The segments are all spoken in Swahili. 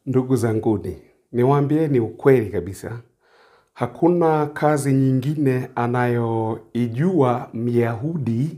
Ndugu zanguni, niwaambieni ukweli kabisa, hakuna kazi nyingine anayoijua Myahudi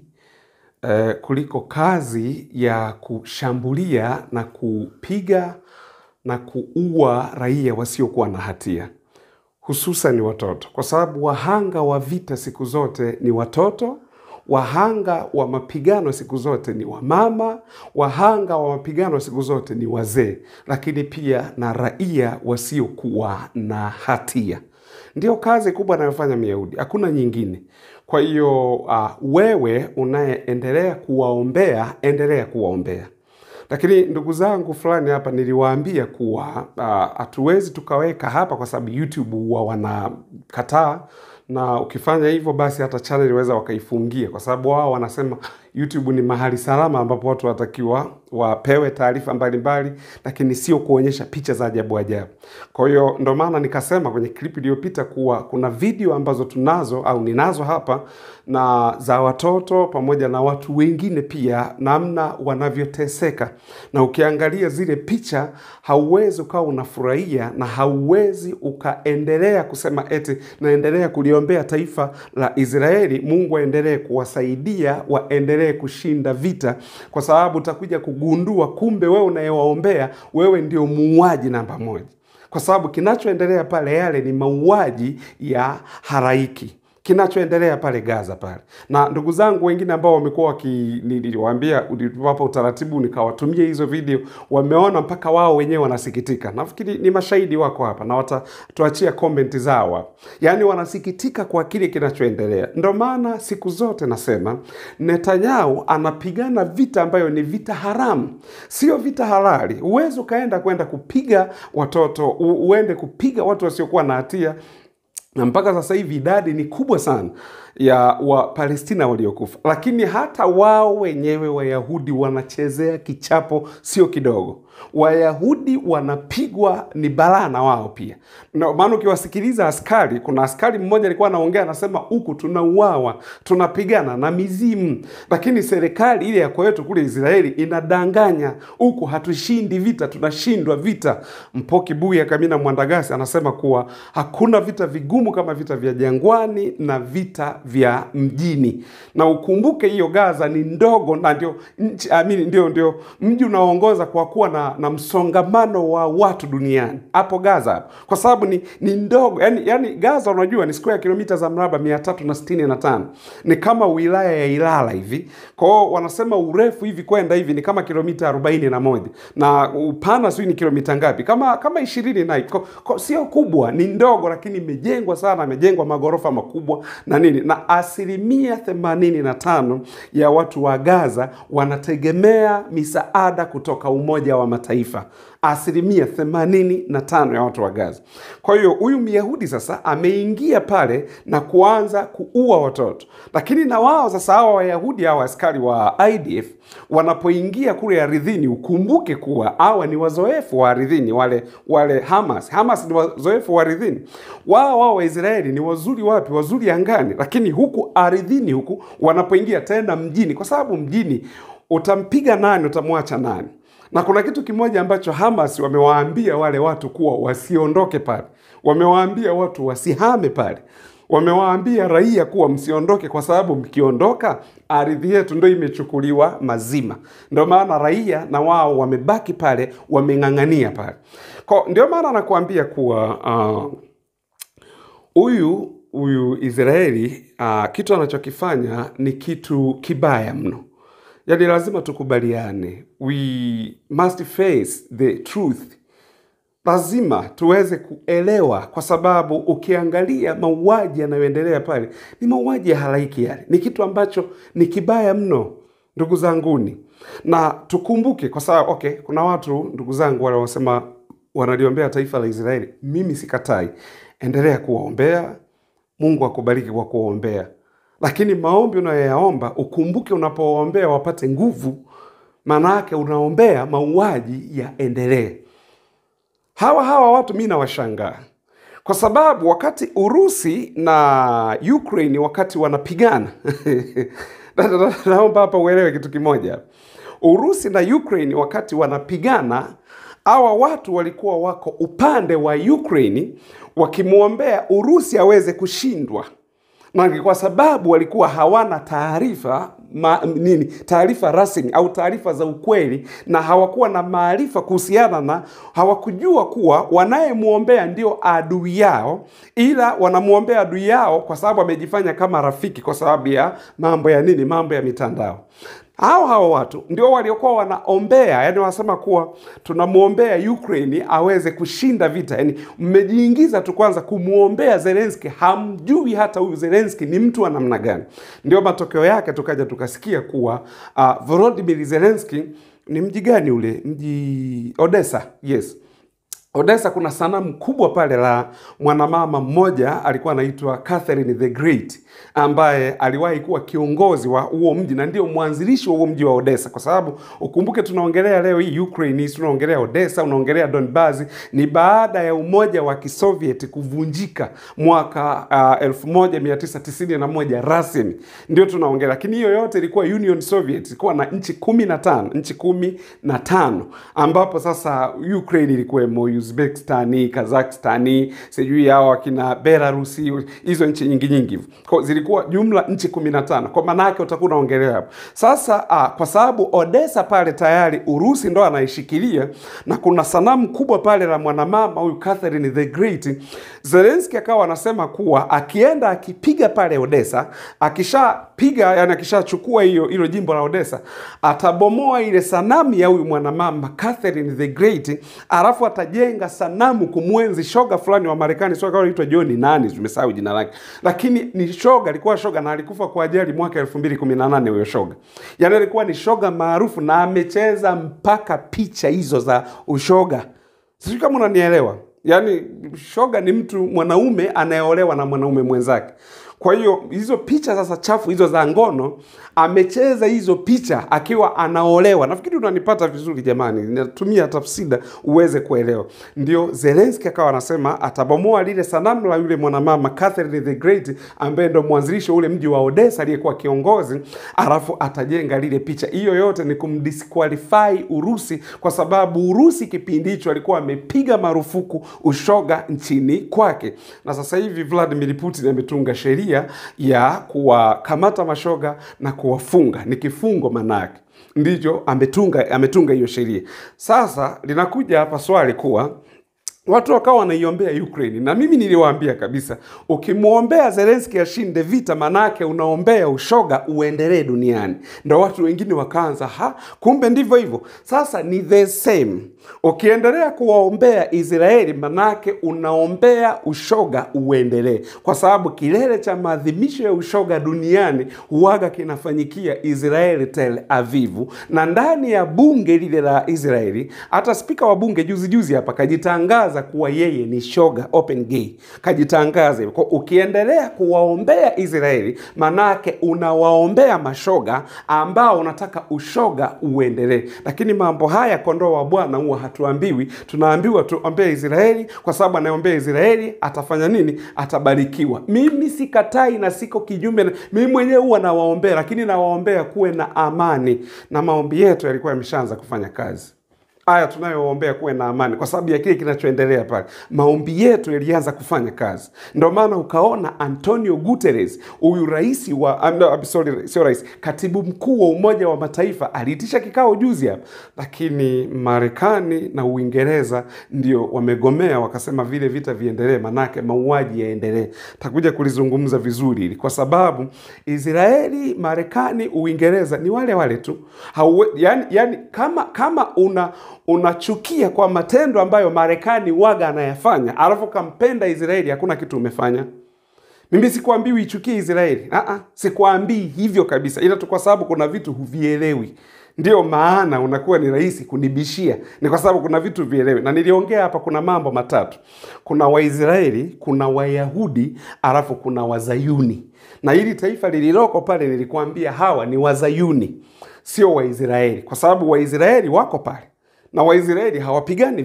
eh, kuliko kazi ya kushambulia na kupiga na kuua raia wasiokuwa na hatia, hususan watoto, kwa sababu wahanga wa vita siku zote ni watoto. Wahanga wa mapigano siku zote ni wamama, wahanga wa mapigano siku zote ni wazee, lakini pia na raia wasiokuwa na hatia. Ndio kazi kubwa anayofanya Myahudi, hakuna nyingine. Kwa hiyo uh, wewe unayeendelea kuwaombea, endelea kuwaombea. Lakini ndugu zangu fulani hapa niliwaambia kuwa ah, hatuwezi tukaweka hapa kwa sababu YouTube huwa wanakataa, na ukifanya hivyo basi hata channel waweza wakaifungia, kwa sababu wao wanasema YouTube ni mahali salama ambapo watu watakiwa wapewe taarifa mbalimbali, lakini sio kuonyesha picha za ajabu ajabu. Kwa hiyo ndo maana nikasema kwenye clip iliyopita kuwa kuna video ambazo tunazo au ninazo hapa na za watoto pamoja na watu wengine pia, namna wanavyoteseka, na ukiangalia zile picha hauwezi ukawa unafurahia na hauwezi ukaendelea kusema eti naendelea kuliombea taifa la Israeli, Mungu aendelee kuwasaidia waendelee kushinda vita, kwa sababu utakuja kugundua kumbe wewe unayewaombea wewe ndio muuaji namba moja, kwa sababu kinachoendelea pale yale ni mauaji ya haraiki kinachoendelea pale Gaza pale. Na ndugu zangu wengine ambao wamekuwa waki niliwaambia niliwapa utaratibu nikawatumia hizo video, wameona mpaka wao wenyewe wanasikitika. Nafikiri ni mashahidi wako hapa na watatuachia comment zao hapa. Yaani wanasikitika kwa kile kinachoendelea. Ndio maana siku zote nasema Netanyahu anapigana vita ambayo ni vita haramu, sio vita halali. Huwezi ukaenda kwenda kupiga watoto, u- uende kupiga watu wasiokuwa na hatia na mpaka sasa hivi idadi ni kubwa sana ya Wapalestina waliokufa, lakini hata wao wenyewe Wayahudi wanachezea kichapo sio kidogo. Wayahudi wanapigwa ni balaa na wao pia. Na maana ukiwasikiliza askari, kuna askari mmoja alikuwa anaongea anasema, huku tunauawa, tunapigana na mizimu, lakini serikali ile ya kwetu kule Israeli inadanganya, huku hatushindi vita, tunashindwa vita. Mpoki Buya Kamina Mwandagasi anasema kuwa hakuna vita vigumu kama vita vya jangwani na vita vya mjini, na ukumbuke hiyo Gaza ni ndogo na ndio nchi amini, ndio ndio mji unaoongoza kwa kuwa na, na msongamano wa watu duniani hapo Gaza hapo, kwa sababu ni, ni ndogo yani, yani Gaza unajua ni square kilomita za mraba mia tatu na sitini na tano ni kama wilaya ya Ilala hivi. Kwa hiyo wanasema urefu hivi kwenda hivi ni kama kilomita arobaini na moja na upana sijui ni kilomita ngapi, kama kama ishirini na hivi. Kwa- kwa- sio kubwa, ni ndogo, lakini imejengwa sana, imejengwa magorofa makubwa na nini, na asilimia themanini na tano ya watu wa Gaza wanategemea misaada kutoka Umoja wa Mataifa, asilimia themanini na tano ya watu wa Gaza. Kwa hiyo huyu Myahudi sasa ameingia pale na kuanza kuua watoto, lakini na wao sasa hawa Wayahudi hawa askari wa IDF wanapoingia kule ardhini, ukumbuke kuwa hawa ni wazoefu wa ardhini, wale wale Hamas. Hamas ni wazoefu wa ardhini, wao wao Waisraeli ni wazuri wapi? Wazuri angani, lakini huku ardhini huku wanapoingia tena mjini, kwa sababu mjini utampiga nani, utamwacha nani? Na kuna kitu kimoja ambacho Hamas wamewaambia wale watu kuwa wasiondoke pale, wamewaambia watu wasihame pale, wamewaambia raia kuwa msiondoke, kwa sababu mkiondoka ardhi yetu ndio imechukuliwa mazima. Ndio maana raia na wao wamebaki pale, wameng'ang'ania pale. Kwa ndio maana nakuambia kuwa uh, huyu huyu Israeli uh, kitu anachokifanya ni kitu kibaya mno. Yaani lazima tukubaliane, we must face the truth. Lazima tuweze kuelewa, kwa sababu ukiangalia mauaji yanayoendelea pale ni mauaji ya halaiki, yale ni kitu ambacho ni kibaya mno, ndugu zanguni, na tukumbuke, kwa sababu okay, kuna watu ndugu zangu wale wanasema wanaliombea taifa la Israeli. Mimi sikatai, endelea kuwaombea, Mungu akubariki kwa kuwaombea, lakini maombi unayoyaomba ukumbuke, unapowaombea wapate nguvu, maana yake unaombea mauaji yaendelee. Hawa hawa watu mi nawashangaa kwa sababu wakati Urusi na Ukraine wakati wanapigana na- na- naomba hapa uelewe kitu kimoja. Urusi na Ukraine wakati wanapigana hawa watu walikuwa wako upande wa Ukraine wakimwombea Urusi aweze kushindwa na ni kwa sababu walikuwa hawana taarifa ma, nini taarifa rasmi au taarifa za ukweli, na hawakuwa na maarifa kuhusiana na, hawakujua kuwa wanayemwombea ndio adui yao, ila wanamwombea adui yao kwa sababu amejifanya kama rafiki, kwa sababu ya mambo ya nini, mambo ya mitandao hao hao watu ndio waliokuwa wanaombea, yani wanasema kuwa tunamwombea Ukraine aweze kushinda vita. Yani mmejiingiza tu kwanza kumwombea Zelensky, hamjui hata huyu Zelensky ni mtu wa namna gani. Ndio matokeo yake tukaja tukasikia kuwa uh, Volodymyr Zelensky ni mji gani ule mji Odessa, yes Odessa kuna sanamu kubwa pale la mwanamama mmoja alikuwa anaitwa Catherine the Great ambaye aliwahi kuwa kiongozi wa huo mji na ndio mwanzilishi wa huo mji wa Odessa, kwa sababu ukumbuke, tunaongelea leo hii Ukraine, tunaongelea Odessa, unaongelea Donbas. Ni baada ya umoja wa Kisoviet kuvunjika mwaka uh, 1991 rasmi, ndio tunaongelea, lakini hiyo yote ilikuwa Union Soviet, ilikuwa na nchi kumi na tano nchi kumi na tano ambapo sasa Ukraine ilikuwemo Uzbekistani, Kazakhstani, sijui hao akina Belarusi, hizo nchi nyingi nyingi kwa zilikuwa jumla nchi 15. Kwa maana yake utakuwa unaongelea hapo. Sasa ah, kwa sababu Odessa pale tayari Urusi ndo anaishikilia na kuna sanamu kubwa pale la mwanamama huyu Catherine the Great, Zelensky akawa anasema kuwa akienda akipiga pale Odessa, akishapiga yani akishachukua hiyo hilo jimbo la Odessa, atabomoa ile sanamu ya huyu mwanamama Catherine the Great, alafu atajenga sanamu kumwenzi shoga fulani wa Marekani, sio kama anaitwa John nani, tumesahau jina lake, lakini ni shoga, alikuwa shoga na alikufa kwa ajali mwaka 2018 huyo shoga. Yaani alikuwa ni shoga maarufu na amecheza mpaka picha hizo za ushoga. Sijui kama unanielewa. Yaani shoga ni mtu mwanaume anayeolewa na mwanaume mwenzake. Kwa hiyo hizo picha sasa chafu hizo za ngono amecheza hizo picha akiwa anaolewa. Nafikiri unanipata vizuri jamani, natumia tafsida uweze kuelewa. Ndio Zelensky akawa anasema atabomoa lile sanamu la yule mwanamama Catherine the Great ambaye ndo mwanzilishi wa ule mji wa Odessa aliyekuwa kiongozi, alafu atajenga lile picha. Hiyo yote ni kumdisqualify Urusi, kwa sababu Urusi kipindi hicho alikuwa amepiga marufuku ushoga nchini kwake, na sasa hivi Vladimir Putin ametunga sheria ya kuwakamata mashoga na kuwafunga, ni kifungo manake ndicho ametunga ametunga hiyo sheria. Sasa linakuja hapa swali kuwa watu wakawa wanaiombea Ukraine, na mimi niliwaambia kabisa, ukimwombea Zelensky ashinde vita, manake unaombea ushoga uendelee duniani. Ndo watu wengine wakaanza ha, kumbe ndivyo hivyo. Sasa ni the same, ukiendelea kuwaombea Israeli, manake unaombea ushoga uendelee, kwa sababu kilele cha maadhimisho ya ushoga duniani huwaga kinafanyikia Israeli, Tel Avivu, na ndani ya bunge lile la Israeli, hata spika wa bunge juzi juzi hapa kajitangaza kuwa yeye ni shoga open gay, kajitangaza hivyo. Kwa ukiendelea kuwaombea Israeli, manake unawaombea mashoga ambao unataka ushoga uendelee. Lakini mambo haya kondoo wa Bwana huwa hatuambiwi, tunaambiwa tuombee Israeli, kwa sababu anayeombea Israeli atafanya nini? Atabarikiwa. Mimi sikatai na siko kinyume, na- mimi mwenyewe huwa nawaombea, lakini nawaombea kuwe na amani, na maombi yetu yalikuwa yameshaanza kufanya kazi haya tunayoombea kuwe na amani kwa sababu ya kile kinachoendelea pale. Maombi yetu yalianza kufanya kazi, ndio maana ukaona Antonio Guterres, huyu rais wa ah, no, sorry, sio rais, katibu mkuu wa Umoja wa Mataifa aliitisha kikao juzi hapa, lakini Marekani na Uingereza ndio wamegomea, wakasema vile vita viendelee, manake mauaji yaendelee. Takuja kulizungumza vizuri hili kwa sababu Israeli, Marekani, Uingereza ni wale wale tu Hauwe, yani, yani kama kama una unachukia kwa matendo ambayo Marekani waga anayafanya, alafu kampenda Israeli, hakuna kitu umefanya. Mimi sikuambii uichukie Israeli, ah, sikuambii hivyo kabisa, ila tu kwa sababu kuna vitu huvielewi ndio maana unakuwa ni rahisi kunibishia, ni kwa sababu kuna vitu vielewi. Na niliongea hapa, kuna mambo matatu: kuna Waisraeli, kuna Wayahudi, alafu kuna Wazayuni. Na hili taifa lililoko pale, nilikuambia hawa ni Wazayuni, sio Waisraeli, kwa sababu Waisraeli wako pale na Waisraeli hawapigani vita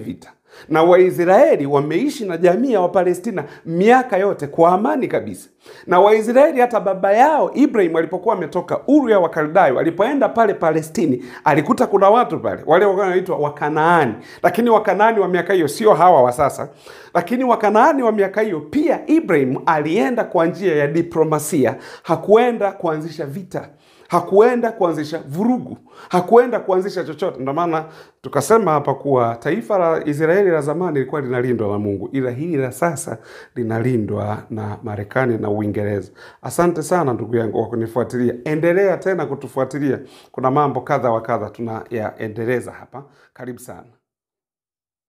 na Waisraeli wameishi na jamii ya Wapalestina miaka yote kwa amani kabisa. Na Waisraeli hata baba yao Ibrahim alipokuwa ametoka Uru ya Wakaldayo, alipoenda pale Palestini, alikuta kuna watu pale wale walikuwa wanaitwa Wakanaani, lakini Wakanaani wa miaka hiyo sio hawa wa sasa, lakini Wakanaani wa miaka hiyo pia Ibrahim alienda kwa njia ya diplomasia, hakuenda kuanzisha vita hakuenda kuanzisha vurugu, hakuenda kuanzisha chochote. Ndio maana tukasema hapa kuwa taifa la Israeli la zamani lilikuwa linalindwa na Mungu, ila hili la sasa linalindwa na Marekani na Uingereza. Asante sana ndugu yangu kwa kunifuatilia, endelea tena kutufuatilia. Kuna mambo kadha wa kadha tunayaendeleza hapa. Karibu sana.